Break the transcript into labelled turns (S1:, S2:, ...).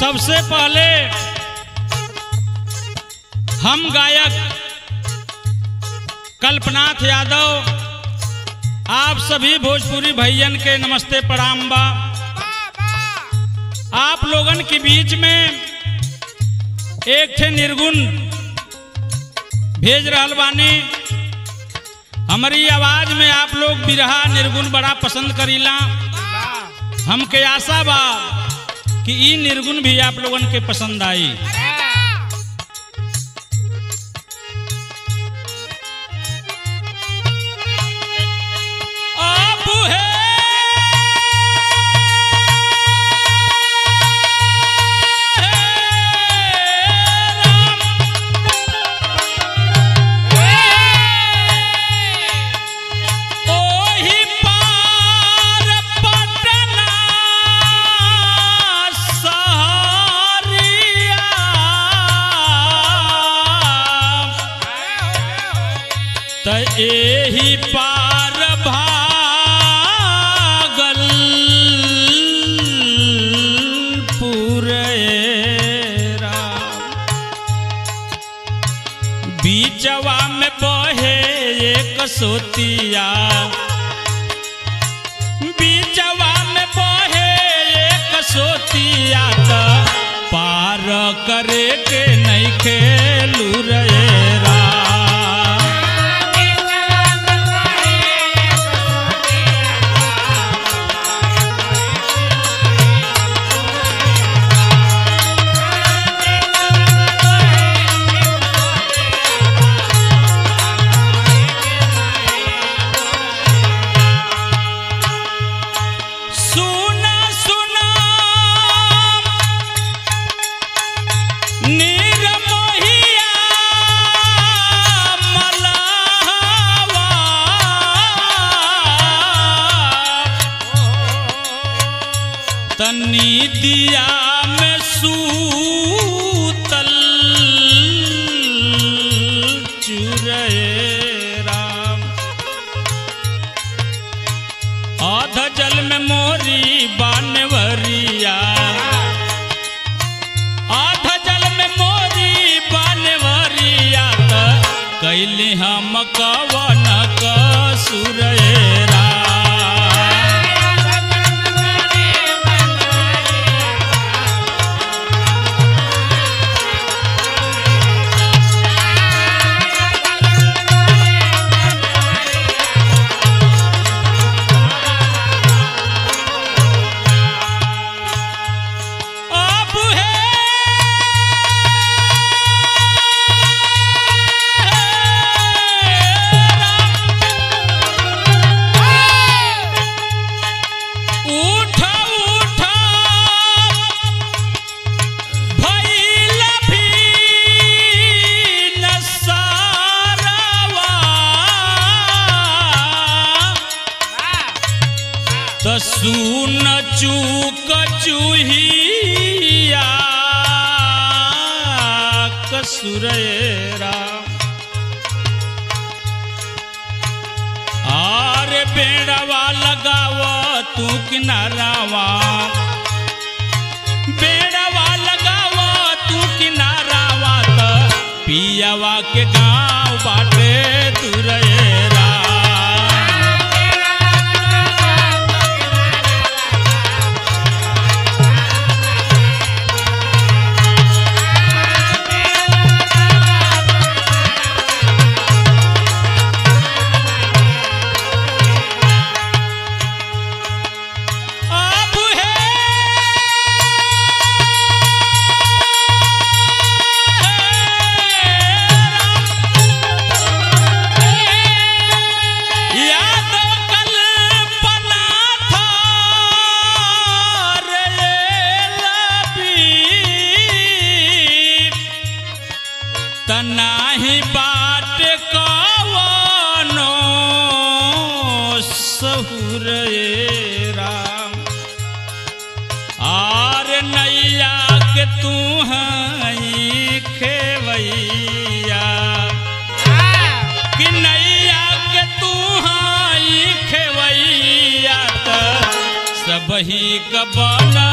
S1: सबसे पहले हम गायक कल्पनाथ यादव आप सभी भोजपुरी भैयन के नमस्ते प्रणाम बा आप लोगन के बीच में एक थे निर्गुण भेज रहल बानी हमारी आवाज में आप लोग बिरहा निर्गुण बड़ा पसंद करीला हमके आशा बा कि ई निर्गुण भी आप लोगन के पसंद आई आप ओही पार पटना सहरिया त एही पार भागल पुरेरा बीचवा में बहे एक सोतिया बीचवा में बहे एक सोतिया त पार करे के नहीं खेलू रेरा सुना सुना निरमोहिया मलावा तनी दिया में सूतल चुरे राम आध जल में मोरी बानवरिया आध जल में मोरी बानवरिया त कैली हम कवन कसुरेरा अब है उठ उठ भइल भी नसारवा त सुन चूक चूहिया कसुरेरा आर बेड़वा लगाव तू किनारावा बेड़वा लगाव तू किनारावा त पियावा के गाँव बाटे तुरेरा अब है याद कल्पना था रे लबी तनाही बाट कवनो सहुर राम आर नैया के तू हई खेवैया कि नैया के तू हई खेवैया त सबही कबला